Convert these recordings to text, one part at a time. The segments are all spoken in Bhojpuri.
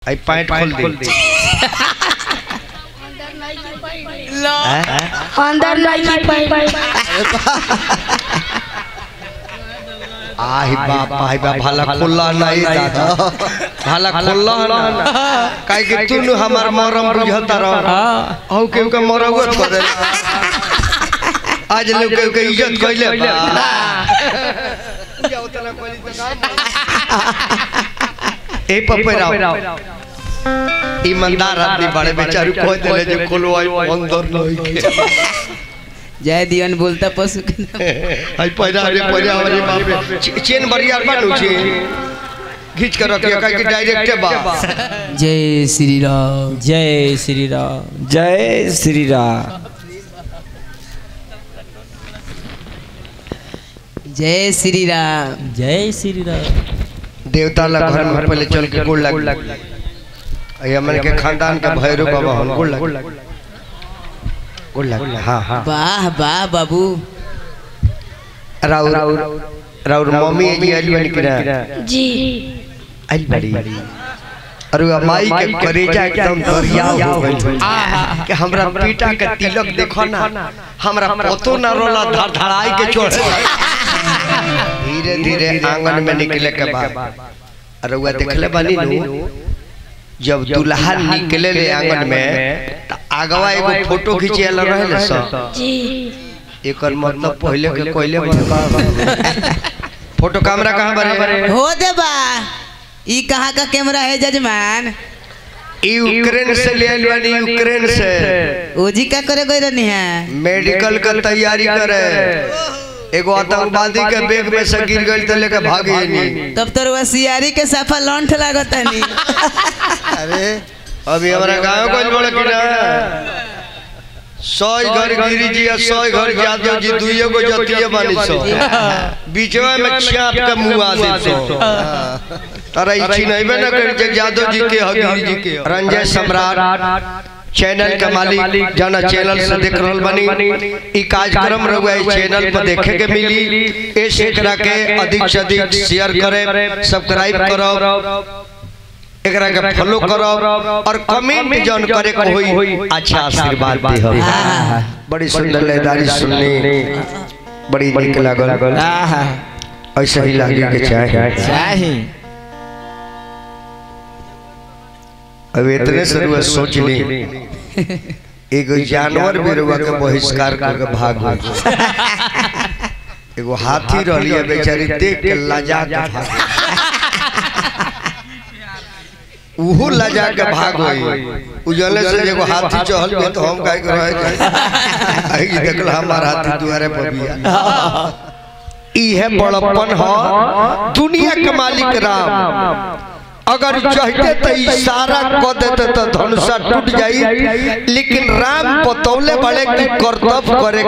आई पैंट खोल दे अंदर नहीं पाई आही बाप आही बाप भाला खुल्ला नहीं दादा भाला खुल्ला ना काहे कि तू नु हमार मरम बुझता रह औ के के मरगत करे आज लोग के के इज्जत कइले बा ए पपेरा ईमानदार आदमी बड़े बेचारू कह देले जे खोलवाई अंदर नहीं के जय दियन बोलता पशु के नाम। आई पैरा रे पैरा रे बाप रे चे- चेन बढ़िया बानू छे खींच कर रखिए काहे कि डायरेक्ट बा जय श्री राम जय श्री राम जय श्री राम जय श्री राम जय श्री राम देवता ला घर में पहले चल के गोड़ लग आई हमन के खानदान के भैरव बाबा हन गोड़ लग गोड़ लग हां हां वाह वाह बाबू राउर राउर मम्मी जी आइल बनी कि ना जी आइल बड़ी अरे अब माई के करेजा एकदम दरिया हो गइल कि हमरा पीटा के तिलक देखो ना हमरा पतो ना रोला धड़ धड़ाई के चढ़े धीरे धीरे आंगन में निकले के बाद अरे वो देखले बानी नु जब दुल्हा निकले ले आंगन में त आगवा एगो फोटो खींचे ला रहे सब जी एकर मतलब पहले के कोइले बा फोटो कैमरा कहां बरे हो दे बा ई कहाँ का कैमरा है जजमान यूक्रेन से ले आइल बानी यूक्रेन से ओजी का करे गई रहनी है मेडिकल का तैयारी करे एगो आतंकवादी के बैग में से गिर गई तो लेके भागे नहीं तब तो रुआ सियारी के साफा लौंठ लागत नहीं अरे अभी हमारा गाँव को बड़े कि ना सौ घर गिरी जी और सौ घर यादव जी दुइयो को जतिये बानी सो बीचवा में चाप के मुंह आ दे सो तारा इच्छी नहीं बे ना कर जे यादव जी के हगिरी जी के रंजय सम्राट चैनल के मालिक जाना चैनल से देख रहल बनी ई कार्यक्रम रहुआ इस चैनल पर देखे के मिली ए एकरा के अधिक से अधिक शेयर करे सब्सक्राइब करो एकरा के फॉलो करो और कमेंट जन करे को होई अच्छा आशीर्वाद दे हो बड़ी सुंदर लयदारी सुननी बड़ी निक लागल ऐसे ही लागे के चाहे चाही अब इतने से रुआ सोच ली एगो जानवर भी रुआ के बहिष्कार करके भाग गई एगो हाथी रहली है बेचारी देख के लजा के भाग उहो लजा के भाग गई उजले से एगो हाथी चहल गए तो हम काहे के रहे जाए आई देखल हमार हाथी दुआरे पर बिया इहे बड़प्पन ह दुनिया के मालिक राम अगर चाहते तो इशारा कर देते तो धनुषा टूट जाई लेकिन राम बतौले बड़े कि कर्तव्य करे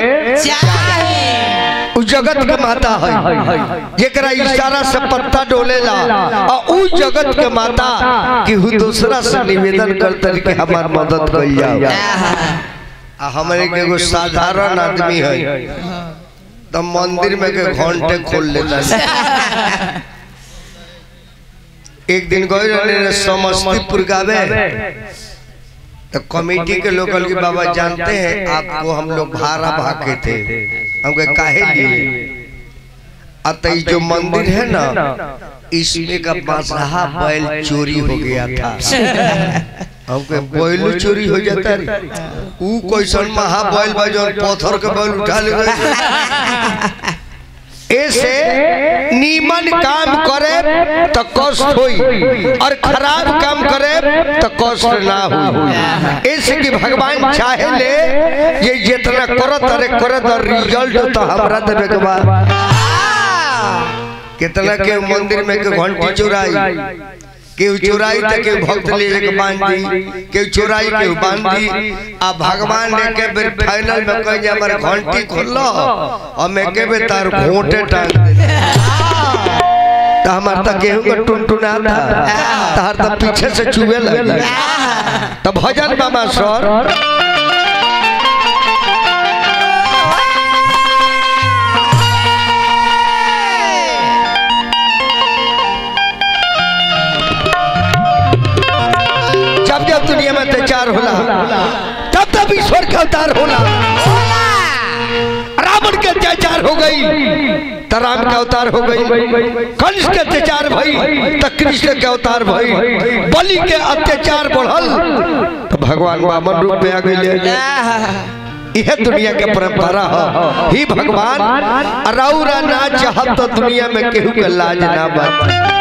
के उ जगत के माता है जेकरा इशारा से पत्ता डोलेला और उ जगत के माता कि हु दूसरा से निवेदन करते कि हमार मदद कइल जाओ आ हमरे के एगो साधारण आदमी है तो मंदिर में के घंटे खोल लेता है एक दिन गए रहे समस्तीपुर गावे तो कमेटी के लोग के बाबा जानते हैं आपको हम लोग भाड़ा भागे थे हमको काहे लिए अत ये जो मंदिर है ना इसमें का बादशाह बैल चोरी हो गया था हमको बैल चोरी हो जाता रे ऊ कैसन महा बैल बा जो पत्थर के बैल उठा ले ऐसे नीमन काम करे तो कष्ट होई और खराब काम करे तो कष्ट ना होई ऐसे कि भगवान चाहे ले ये जितना करत अरे करत और रिजल्ट तो हमरा देवे के बाद कितना के मंदिर में के घंटी चुराई केहू चुराई तो केहू भक्त ले के बांध दी केहू चुराई केहू बांध दी आ भगवान ने के बेर फाइनल में कह जे हमर घंटी खोल और मैं के बेर तार घोंटे टांग दे तो हमार तक गेहूं का टुनटुना था तार तो पीछे से चुवे लगी तो भजन मामा सर अत्याचार होला तब तब ईश्वर का अवतार होला रावण के अत्याचार हो गई तो राम का अवतार हो गई कंस के अत्याचार भई तो कृष्ण के अवतार भई बलि के अत्याचार बढ़ल तो भगवान वामन रूप में आ गई यह दुनिया के परंपरा है ही भगवान रौरा ना चाहत तो दुनिया में केहू के लाज ना बच